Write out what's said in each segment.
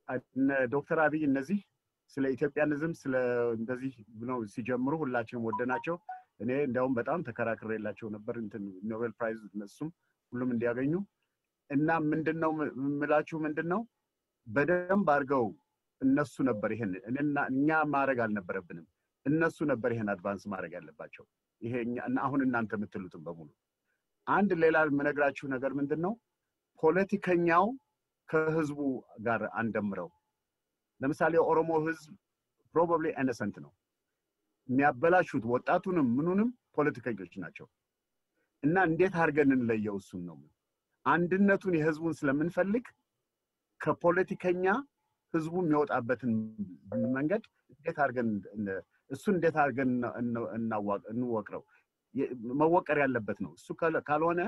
እነ ዶክተር አብይ እነዚህ ስለ ኢትዮጵያንዝም ስለ እንደዚህ ነው ሲጀምሩ ሁላችንም ወደናቸው። እኔ እንዲያውም በጣም ተከራክሬላቸው ነበር እንትን ኖቤል ፕራይዝ እነሱም ሁሉም እንዲያገኙ እና ምንድን ነው የምላችሁ ምንድን ነው በደንብ አድርገው እነሱ ነበር ይሄን እኔና እኛ ማድረግ አልነበረብንም። እነሱ ነበር ይሄን አድቫንስ ማድረግ ያለባቸው። ይሄ እኛ- እና አሁን እናንተ የምትሉትም በሙሉ አንድ ሌላ የምነግራችሁ ነገር ምንድን ነው ፖለቲከኛው ከህዝቡ ጋር አንደምረው። ለምሳሌ የኦሮሞ ህዝብ ፕሮባብሊ ኢነሰንት ነው። የሚያበላሹት ወጣቱንም ምኑንም ፖለቲከኞች ናቸው። እና እንዴት አድርገን እንለየው? እሱን ነው አንድነቱን የህዝቡን ስለምንፈልግ ከፖለቲከኛ ህዝቡ የሚወጣበትን መንገድ እንዴት አድርገን እን- እሱን እንዴት አድርገን እነ- እነ- እናዋ- እንወቅረው የ- መወቀር ያለበት ነው። እሱ ካለ- ካልሆነ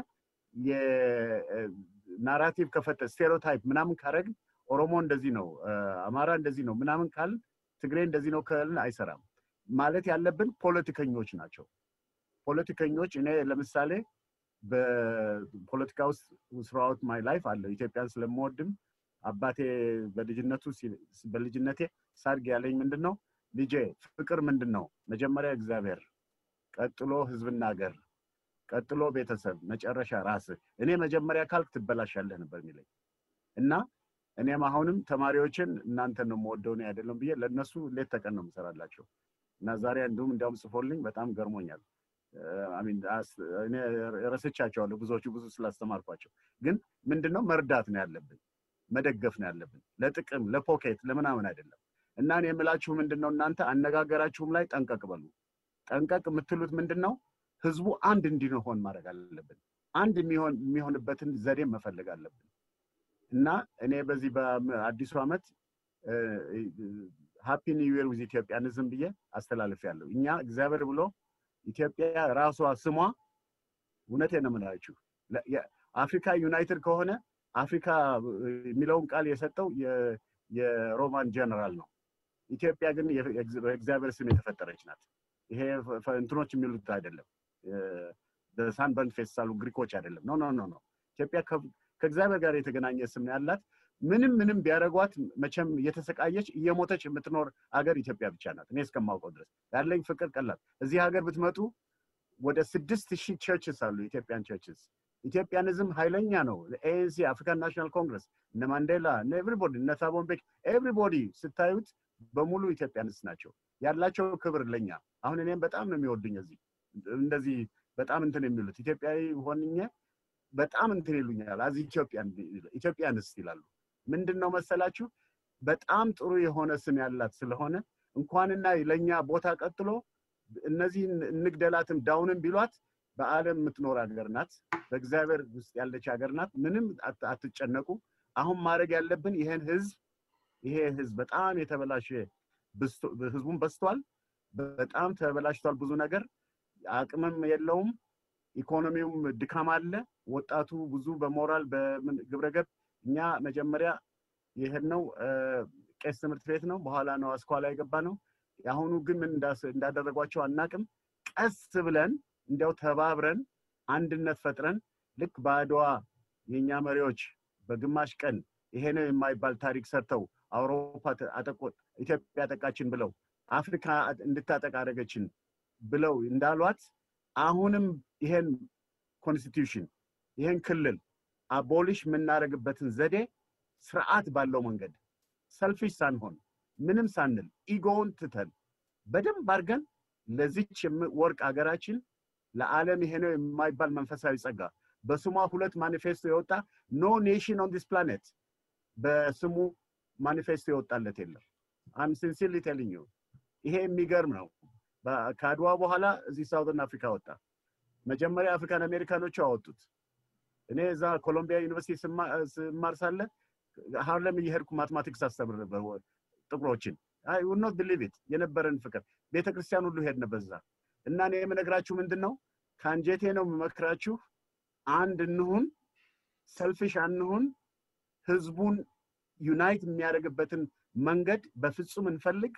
የናራቲቭ ከፈተ ስቴሪዮታይፕ ምናምን ካረግን ኦሮሞ እንደዚህ ነው፣ አ፣ አማራ እንደዚህ ነው ምናምን ካል ትግሬ እንደዚህ ነው ካልን አይሰራም። ማለት ያለብን ፖለቲከኞች ናቸው። ፖለቲከኞች እኔ ለምሳሌ በፖለቲካ ውስጥ ስራውት ማይ ላይፍ አለው ኢትዮጵያን ስለምወድም አባቴ በልጅነቱ ሲ- በልጅነቴ ሳድግ ያለኝ ምንድን ነው ልጄ ፍቅር ምንድን ነው መጀመሪያ እግዚአብሔር ቀጥሎ ህዝብና ሀገር ቀጥሎ ቤተሰብ መጨረሻ ራስህ እኔ መጀመሪያ ካልክ ትበላሻለህ ነበር የሚለኝ እና እኔም አሁንም ተማሪዎችን እናንተን ነው የምወደው እኔ አይደለም ብዬ ለእነሱ ሌት ተቀን ነው የምሰራላቸው እና ዛሬ እንዲሁም እንዲያውም ጽፎልኝ በጣም ገርሞኛል አሚን እኔ ረስቻቸዋለሁ ብዙዎቹ ብዙ ስላስተማርኳቸው ግን ምንድነው መርዳት ነው ያለብን መደገፍ ነው ያለብን ለጥቅም ለፖኬት ለምናምን አይደለም እና እኔ የምላችሁ ምንድን ነው እናንተ አነጋገራችሁም ላይ ጠንቀቅ በሉ ጠንቀቅ የምትሉት ምንድን ነው ህዝቡ አንድ እንዲሆን ማድረግ አለብን አንድ የሚሆን የሚሆንበትን ዘዴ መፈለግ አለብን እና እኔ በዚህ በአዲሱ ዓመት ሃፒ ኒው ይር ዊዝ ኢትዮጵያንዝም ብዬ አስተላልፍ ያለው እኛ እግዚአብሔር ብሎ ኢትዮጵያ ራሷ ስሟ እውነቴን ነው የምላችሁ ለ- የ- አፍሪካ ዩናይትድ ከሆነ አፍሪካ የሚለውን ቃል የሰጠው የ- የሮማን ጀነራል ነው። ኢትዮጵያ ግን የ- የእግዝ- በእግዚአብሔር ስም የተፈጠረች ናት። ይሄ ፈ- ፈ- እንትኖች የሚሉት አይደለም። ሳንበርን ፌስታሉ ግሪኮች አይደለም። ኖ ኖ ኖ ኖ ኢትዮጵያ ከ- ከእግዚአብሔር ጋር የተገናኘ ስም ነው ያላት። ምንም ምንም ቢያደርጓት መቼም እየተሰቃየች እየሞተች የምትኖር አገር ኢትዮጵያ ብቻ ናት። እኔ እስከማውቀው ድረስ ያለኝ ፍቅር ቀላል። እዚህ ሀገር ብትመጡ ወደ ስድስት ሺህ ቸርችስ አሉ ኢትዮጵያን ቸርችስ። ኢትዮጵያንዝም ኃይለኛ ነው። ኤኤንሲ፣ አፍሪካን ናሽናል ኮንግረስ፣ እነ ማንዴላ፣ እነ ኤቭሪቦዲ፣ እነ ታቦ ምቤኪ ኤቭሪቦዲ ስታዩት በሙሉ ኢትዮጵያንስ ናቸው። ያላቸው ክብር ለኛ አሁን እኔም በጣም ነው የሚወዱኝ እዚህ እንደዚህ በጣም እንትን የሚሉት ኢትዮጵያዊ ሆንኜ በጣም እንትን ይሉኛል። አዚ ኢትዮጵያን ኢትዮጵያንስ ይላሉ። ምንድን ነው መሰላችሁ በጣም ጥሩ የሆነ ስም ያላት ስለሆነ እንኳንና ለእኛ ቦታ ቀጥሎ እነዚህን እንግደላትም ዳውንም ቢሏት በዓለም የምትኖር ሀገር ናት። በእግዚአብሔር ውስጥ ያለች ሀገር ናት። ምንም አት- አትጨነቁ። አሁን ማድረግ ያለብን ይሄን ህዝብ ይሄ ህዝብ በጣም የተበላሸ ብስቶ- ህዝቡን በስቷል። በጣም ተበላሽቷል። ብዙ ነገር አቅምም የለውም። ኢኮኖሚውም ድካም አለ። ወጣቱ ብዙ በሞራል በምን ግብረገብ እኛ መጀመሪያ የሄድነው እ፣ ቄስ ትምህርት ቤት ነው። በኋላ ነው አስኳላ የገባ ነው። የአሁኑ ግን ምን እንዳስ- እንዳደረጓቸው አናቅም። ቀስ ብለን እንዲያው ተባብረን አንድነት ፈጥረን ልክ በአድዋ የእኛ መሪዎች በግማሽ ቀን ይሄ ነው የማይባል ታሪክ ሰርተው አውሮፓ ተ- አጠቆ- ኢትዮጵያ አጠቃችን ብለው አፍሪካ እንድታጠቃ አደረገችን ብለው እንዳሏት አሁንም ይሄን ኮንስቲትዩሽን ይሄን ክልል አቦሊሽ የምናደርግበትን ዘዴ ስርዓት ባለው መንገድ ሰልፊሽ ሳንሆን ምንም ሳንል ኢጎውን ትተን በደንብ አድርገን ለዚች የም- ወርቅ ሀገራችን ለዓለም ይሄ ነው የማይባል መንፈሳዊ ጸጋ በስሟ ሁለት ማኒፌስቶ የወጣ ኖ ኔሽን ኦን ዲስ ፕላኔት በስሙ ማኒፌስቶ የወጣለት የለም። አም ሲንሲርሊ ቴሊንግ ዩ ይሄ የሚገርም ነው። በ- ከአድዋ በኋላ እዚህ ሳውዘርን አፍሪካ ወጣ። መጀመሪያ አፍሪካን አሜሪካኖቹ አወጡት። እኔ እዛ ኮሎምቢያ ዩኒቨርሲቲ ስማ- ስማር ሳለ ሃርለም እየሄድኩ ማትማቲክስ አስተምር ነበር ወ- ጥቁሮችን አይ ውድ ኖት ቢሊቭ ኢት የነበረን ፍቅር ቤተ ክርስቲያን ሁሉ ሄድን በዛ እና እኔ የምነግራችሁ ምንድን ነው ከአንጀቴ ነው የምመክራችሁ አንድ እንሁን ሰልፊሽ አንሁን ህዝቡን ዩናይት የሚያደርግበትን መንገድ በፍጹም እንፈልግ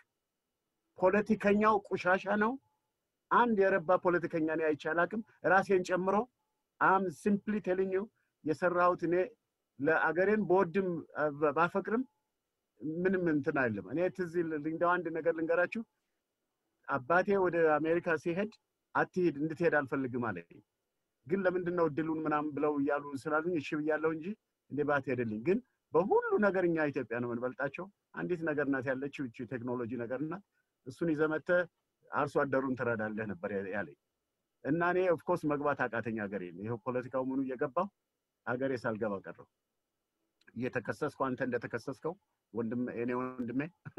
ፖለቲከኛው ቆሻሻ ነው አንድ የረባ ፖለቲከኛ እኔ አይቼ አላቅም ራሴን ጨምሮ አም ሲምፕሊ ቴሊንግ ዩ የሰራሁት እኔ ለአገሬን በወድም አ፣ ባፈቅርም ምንም እንትን አይልም። እኔ ትዝ እንደው አንድ ነገር ልንገራችሁ። አባቴ ወደ አሜሪካ ሲሄድ አትሂድ እንድትሄድ አልፈልግም አለ። ግን ለምንድን ነው እድሉን ምናምን ብለው እያሉ ስላሉኝ እሺ ብያለሁ እንጂ እንዴ ባትሄድልኝ። ግን በሁሉ ነገር እኛ ኢትዮጵያ ነው የምንበልጣቸው። አንዲት ነገር ናት ያለችው እቺ ቴክኖሎጂ ነገር ናት። እሱን ይዘህ መተህ አርሶ አደሩን ትረዳለህ ነበር ያለኝ እና እኔ ኦፍኮርስ መግባት አቃተኝ ሀገሬ። ይኸው ፖለቲካው ምኑ እየገባው ሀገሬ ሳልገባ ቀረው። እየተከሰስኩ አንተ እንደተከሰስከው ወንድም እኔ ወንድሜ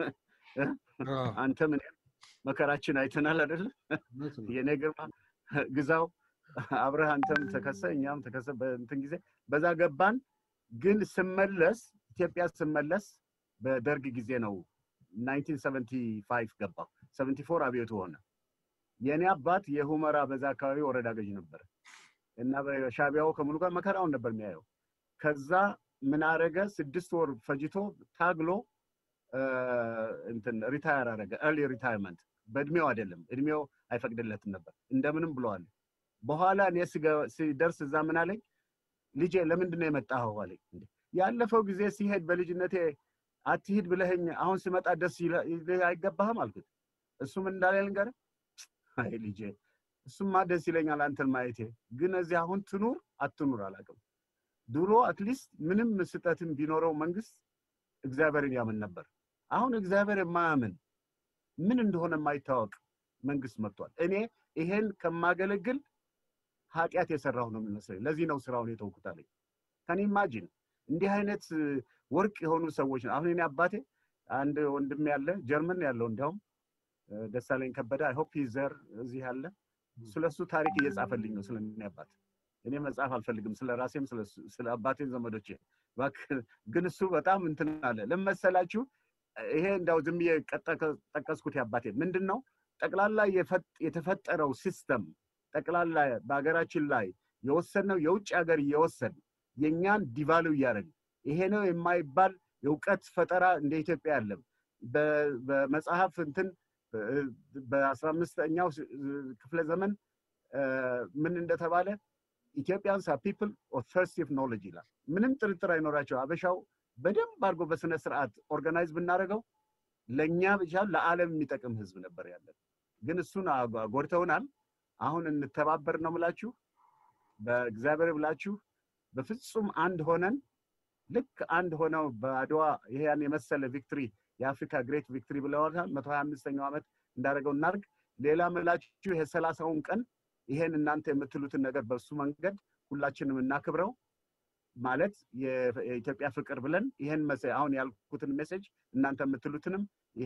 አንተም እኔም መከራችን አይተናል አይደለ? የኔ ግርማ ግዛው አብረህ አንተም ተከሰ እኛም ተከሰ በእንትን ጊዜ በዛ ገባን። ግን ስመለስ ኢትዮጵያ ስመለስ በደርግ ጊዜ ነው 1975 ገባሁ። 74 አብዮቱ ሆነ። የእኔ አባት የሁመራ በዛ አካባቢ ወረዳ ገዥ ነበር እና በሻቢያው ከምኑ ጋር መከራውን ነበር የሚያየው። ከዛ ምን አረገ? ስድስት ወር ፈጅቶ ታግሎ እንትን ሪታየር አረገ። ኤርሊ ሪታየርመንት በእድሜው አይደለም፣ እድሜው አይፈቅድለትም ነበር። እንደምንም ብለዋል። በኋላ እኔ ሲደርስ እዛ ምን አለኝ፣ ልጄ ለምንድን ነው የመጣኸው አለኝ። ያለፈው ጊዜ ሲሄድ በልጅነቴ አትሂድ ብለኸኝ አሁን ስመጣ ደስ አይገባህም አልኩት። እሱም እንዳለ ልንገርህ፣ አይ ልጄ እሱማ ደስ ይለኛል አንተን ማየቴ፣ ግን እዚህ አሁን ትኑር አትኑር አላውቅም። ድሮ አትሊስት ምንም ስጠትም ቢኖረው መንግስት እግዚአብሔርን ያምን ነበር። አሁን እግዚአብሔር የማያምን ምን እንደሆነ የማይታወቅ መንግስት መጥቷል። እኔ ይሄን ከማገለግል ኃጢአት የሰራሁ ነው የሚመስለኝ። ለዚህ ነው ስራውን የተውኩት አለኝ። ከኔ ኢማጂን እንዲህ አይነት ወርቅ የሆኑ ሰዎች ነው። አሁን እኔ አባቴ አንድ ወንድም ያለ ጀርመን ያለው እንዲያውም ደሳለኝ ከበደ አይ ሆፕ ዘር እዚህ ያለ ስለሱ ታሪክ እየጻፈልኝ ነው ስለ እኔ አባት። እኔ መጽሐፍ አልፈልግም ስለ ራሴም ስለ አባቴ ዘመዶቼ፣ ግን እሱ በጣም እንትን አለ። ለምን መሰላችሁ? ይሄ እንዳው ዝም ብዬ ጠቀስኩት። የአባቴ ምንድን ነው ጠቅላላ የተፈጠረው ሲስተም ጠቅላላ በሀገራችን ላይ የወሰድነው የውጭ ሀገር እየወሰድ የእኛን ዲቫሉ እያደረግን ይሄ ነው የማይባል የእውቀት ፈጠራ እንደ ኢትዮጵያ ያለም በመጽሐፍ እንትን በአስራ አምስተኛው ክፍለ ዘመን ምን እንደተባለ ኢትዮጵያንስ አር ፒፕል ኦፍ ተርስቲ ኦፍ ኖሌጅ ይላል። ምንም ጥርጥር አይኖራቸው። አበሻው በደንብ አድርጎ በስነ ስርዓት ኦርጋናይዝ ብናደርገው ለእኛ ብቻ ለዓለም የሚጠቅም ህዝብ ነበር ያለን። ግን እሱን ጎድተውናል። አሁን እንተባበር ነው ምላችሁ። በእግዚአብሔር ብላችሁ በፍጹም አንድ ሆነን ልክ አንድ ሆነው በአድዋ ይሄ ያን የመሰለ ቪክትሪ የአፍሪካ ግሬት ቪክትሪ ብለዋታል። መቶ ሀያ አምስተኛው ዓመት እንዳደረገው እናርግ። ሌላ ምላችሁ ይሄ ሰላሳውን ቀን ይሄን እናንተ የምትሉትን ነገር በሱ መንገድ ሁላችንም እናክብረው ማለት የኢትዮጵያ ፍቅር ብለን ይሄን አሁን ያልኩትን ሜሴጅ እናንተ የምትሉትንም ይሄ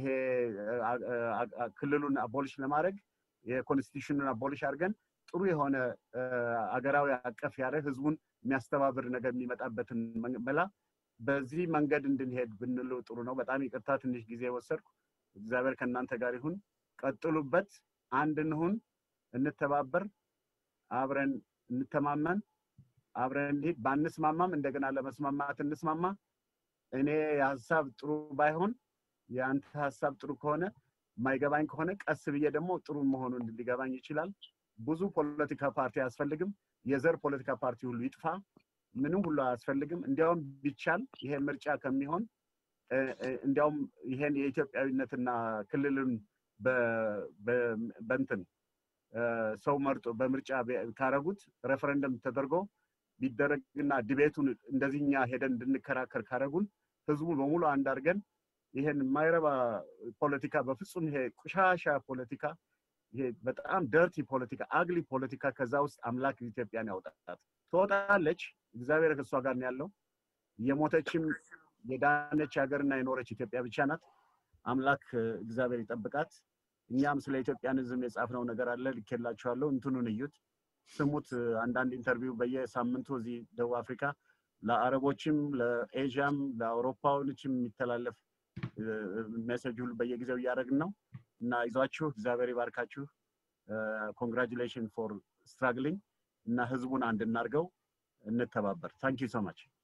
ክልሉን አቦሊሽ ለማድረግ የኮንስቲቱሽኑን አቦሊሽ አድርገን ጥሩ የሆነ አገራዊ አቀፍ ያለ ህዝቡን የሚያስተባብር ነገር የሚመጣበትን መላ በዚህ መንገድ እንድንሄድ ብንሉ ጥሩ ነው። በጣም ይቅርታ ትንሽ ጊዜ ወሰድኩ። እግዚአብሔር ከእናንተ ጋር ይሁን። ቀጥሉበት። አንድ እንሁን፣ እንተባበር፣ አብረን እንተማመን፣ አብረን እንሂድ። ባንስማማም እንደገና ለመስማማት እንስማማ። እኔ የሀሳብ ጥሩ ባይሆን የአንተ ሀሳብ ጥሩ ከሆነ የማይገባኝ ከሆነ ቀስ ብዬ ደግሞ ጥሩ መሆኑን ሊገባኝ ይችላል። ብዙ ፖለቲካ ፓርቲ አያስፈልግም። የዘር ፖለቲካ ፓርቲ ሁሉ ይጥፋ። ምንም ሁሉ አያስፈልግም። እንዲያውም ቢቻል ይሄ ምርጫ ከሚሆን እንዲያውም ይሄን የኢትዮጵያዊነትና ክልልን በንትን ሰው መርጦ በምርጫ ካረጉት ሬፈረንደም ተደርጎ ቢደረግና ዲቤቱን እንደዚህኛ ሄደን እንድንከራከር ካረጉን ህዝቡ በሙሉ አንድ አድርገን ይሄን የማይረባ ፖለቲካ በፍጹም ይሄ ቆሻሻ ፖለቲካ ይሄ በጣም ደርቲ ፖለቲካ አግሊ ፖለቲካ ከዛ ውስጥ አምላክ ኢትዮጵያን ያውጣት። ትወጣለች። እግዚአብሔር ከእሷ ጋር ነው ያለው። የሞተችም የዳነች ሀገርና የኖረች ኢትዮጵያ ብቻ ናት። አምላክ እግዚአብሔር ይጠብቃት። እኛም ስለ ኢትዮጵያንዝም የጻፍነው ነገር አለ፣ ልኬላችኋለሁ። እንትኑን እዩት፣ ስሙት። አንዳንድ ኢንተርቪው በየሳምንቱ እዚህ ደቡብ አፍሪካ ለአረቦችም፣ ለኤዥያም፣ ለአውሮፓውያኖችም የሚተላለፍ ሜሴጅ ሁሉ በየጊዜው እያደረግን ነው እና ይዟችሁ እግዚአብሔር ይባርካችሁ። ኮንግራጁሌሽን ፎር ስትራግሊንግ እና ህዝቡን አንድ እናድርገው፣ እንተባበር። ታንክ ዩ ሶ ማች